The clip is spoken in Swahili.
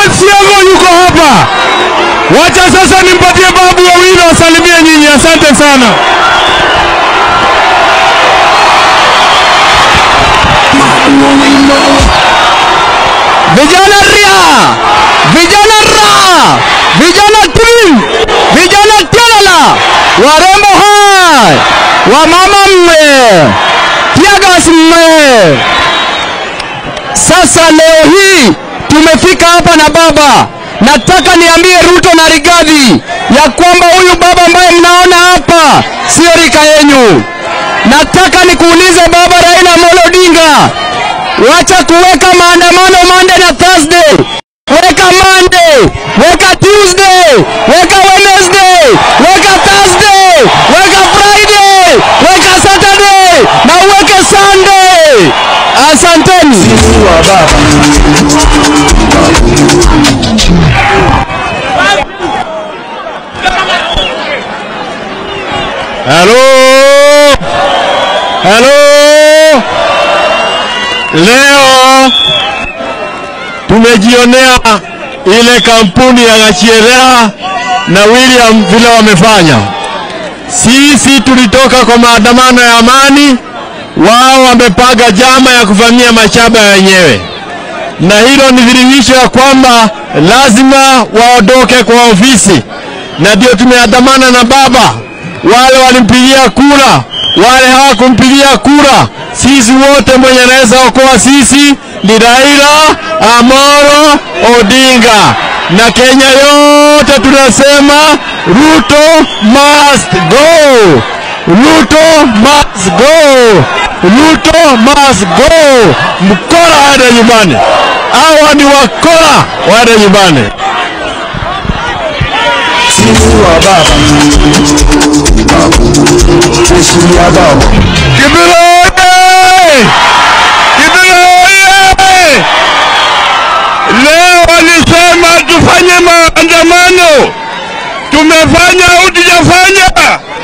Siago yuko hapa. Wacha sasa nimpatie babu wawili wasalimie nyinyi. Asante sana. Vijana ria, vijana ra, vijana tim, vijana telala, warembo hai, wamama mme, tiagas mme. Sasa leo hii tumefika hapa na baba, nataka niambie Ruto na Rigathi ya kwamba huyu baba ambaye mnaona hapa sio rika yenyu. Nataka nikuulize baba Raila Amolo Odinga, wacha kuweka maandamano Monday na Thursday. Weka Monday, weka Tuesday, weka Wednesday, weka Thursday, weka Friday, weka Saturday na uweke Sunday. Asanteni. Halo, halo. Leo tumejionea ile kampuni ya Gachierea na William vile wamefanya. Sisi tulitoka kwa maandamano ya amani, wao wamepanga jama ya kuvamia mashamba ya wenyewe, na hilo ni dhihirisho ya kwamba lazima waondoke kwa ofisi, na ndio tumeandamana na baba. Wale walimpigia kura, wale hawakumpigia kura, sisi wote mwenye anaweza okoa sisi ni Raila Amolo Odinga, na Kenya yote tunasema Ruto must go, Ruto must go, Ruto must go. Mkora waende nyumbani, hawa ni wakora, waende nyumbani. Kibira oye! Kibira oye! Leo walisema tufanye maandamano, tumefanya au tujafanya?